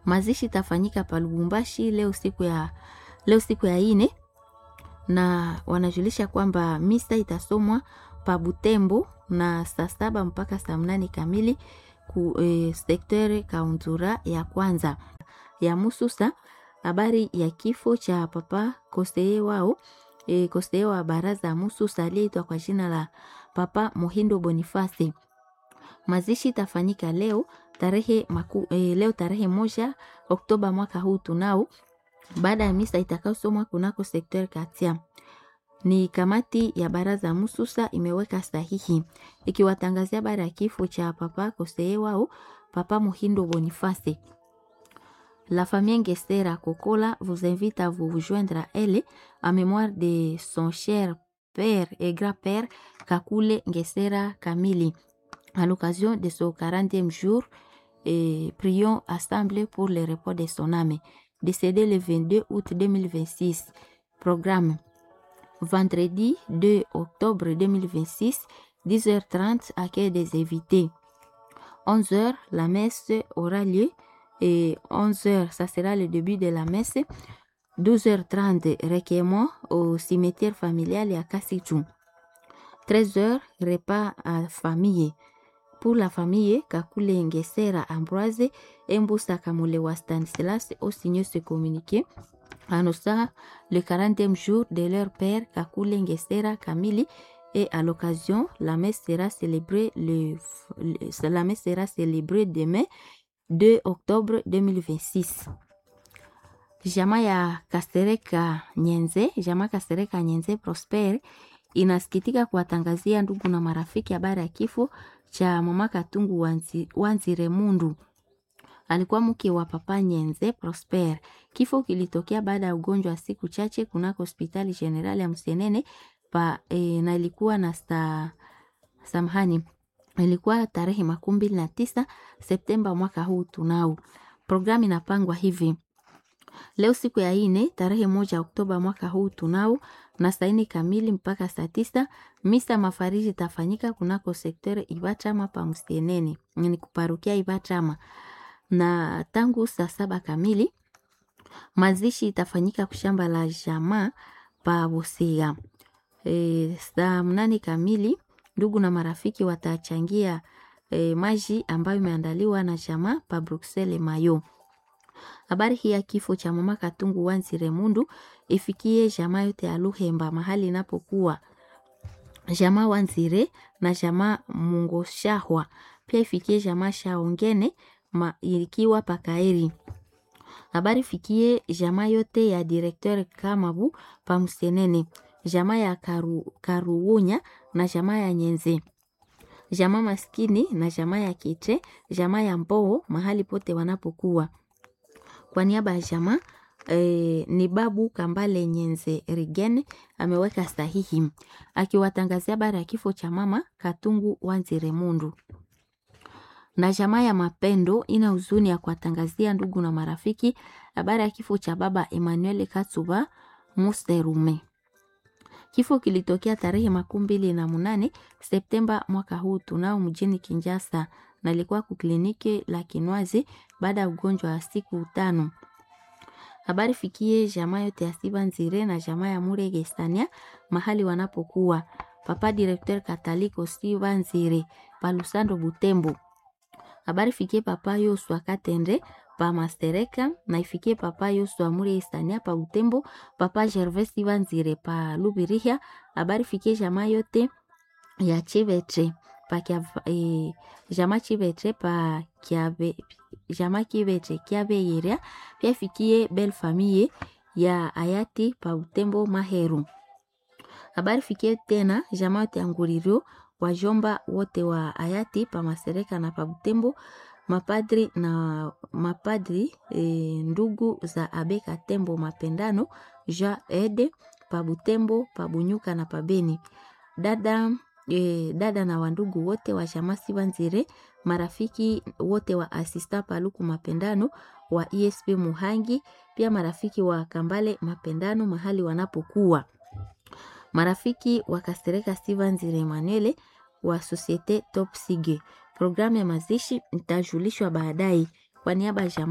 Mazishi itafanyika pa Lubumbashi leo siku ya leo siku ya ine, na wanajulisha kwamba misa itasomwa pa Butembo na saa saba mpaka saa mnane kamili ku e, sektere kauntura ya kwanza ya Mususa. Habari ya kifo cha papa koseye wao e, koseye wa baraza ya Mususa aliyeitwa kwa jina la Papa Mohindo Bonifasi. Mazishi itafanyika leo tarehe maku, e, leo tarehe moja Oktoba mwaka huu tunao, baada ya misa itakayosomwa kunako sekter Katia. Ni kamati ya baraza ya Mususa imeweka sahihi ikiwatangazia habari ya kifo cha papa koseye wao Papa Mohindo Bonifasi. La famille Ngestera Kokola vous invite à vous joindre à elle en mémoire de son cher père et grand-père Kakule Ngestera Kamili à l'occasion de son 40e jour et prions assemblés pour le repos de son âme. Décédé le 22 août 2026. Programme vendredi 2 octobre 2026, 10h30, accueil des invités. 11h, la messe aura lieu et 11h, ça sera le début de la messe. 12h30, recueillement au cimetière familial à Kassichou. 13h, repas à famille. Pour la famille, Kakule Ngesera Ambroise et Mbusa Kamulewa Stanislas ont signé ce communiqué annonçant le 40e jour de leur père Kakule Ngesera Kamili et à l'occasion, la messe sera célébrée le, le, la messe sera célébrée demain 2 octobre 2026. Jama ya Kasereka Nyenze, Jama Kasereka Nyenze Prosper inasikitika kuwatangazia ndugu na marafiki habari ya kifo cha mama Katungu Wanzi, Wanzire Mundu. Alikuwa mke wa papa Nyenze Prosper. Kifo kilitokea baada ya ugonjwa wa siku chache kunako hospitali generali ya Msenene pa, e, na ilikuwa na sta, samahani ilikuwa tarehe makumi mbili na tisa Septemba mwaka huu tunao. Programu inapangwa hivi leo siku ya ine tarehe moja Oktoba mwaka huu tunao na saa ine kamili mpaka saa tisa misa mafariji itafanyika kunako sektere Ibachama pa Msenene, ni kuparukia Ibachama, na tangu saa saba kamili mazishi itafanyika kushamba la jamaa pa Busia. E, saa mnane kamili ndugu na marafiki watachangia e, maji ambayo imeandaliwa na jamaa pa Bruxelles Mayo. Habari hii ya kifo cha mama Katungu Wanzire Mundu ifikie jamaa yote ya Luhemba mahali inapokuwa jamaa Wanzire na jamaa Mungoshahwa, pia ifikie jamaa Shaongene ma, ikiwa pakaeri. Habari fikie jamaa yote ya directeur Kamabu pa Msenene, jamaa ya Karu, Karuunya na jamaa ya Nyenze jamaa maskini na jamaa ya Kitre, jamaa ya Mboo mahali pote wanapokuwa kwa niaba ya jamaa e, ni babu Kambale Nyenze Rigen ameweka sahihi akiwatangazia habari ya kifo cha mama Katungu Wanzire Mundu. Na jamaa ya Mapendo ina huzuni ya kuwatangazia ndugu na marafiki habari ya kifo cha baba Emmanuel Katsuba Muserume. Kifo kilitokea tarehe makumi mbili na munane Septemba mwaka huu tunao mjini Kinjasa na ilikuwa kukliniki la Kinwazi baada ya ugonjwa wa siku tano. Habari fikie jamaa yote ya Siba Nzire na jamaa ya Murege Sania mahali wanapokuwa. Papa Directeur Kataliko Siba Nzire pa Lusando Butembo. Habari fikie papa Yoswa Katende pa Mastereka na ifikie papa Yoswa Murege Sania pa Butembo. Papa Gervais Siba Nzire pa Lubirihia. Habari fikie jamaa yote ya Chivetre pa kia, e, jama Chivetre pa Kiabe jama Kivetre Kiabe Yeria pia ifikie belle famille ya hayati pa Butembo Maheru. Habari fikie tena jama yote ya Nguririo wajomba wote wa hayati pa Masereka na pa Butembo mapadri na mapadri e, ndugu za Abeka Tembo Mapendano Ja Ede pa Butembo pa Bunyuka na pa Beni dada e, dada na wandugu wote wa jamaa Sibanzire, marafiki wote wa asista Paluku Mapendano wa ESP Muhangi, pia marafiki wa Kambale Mapendano mahali wanapokuwa, marafiki wa Kasereka Sibanzire Emanuele wa Societe Top Sige. Programu ya mazishi itajulishwa baadaye. Kwa niaba ya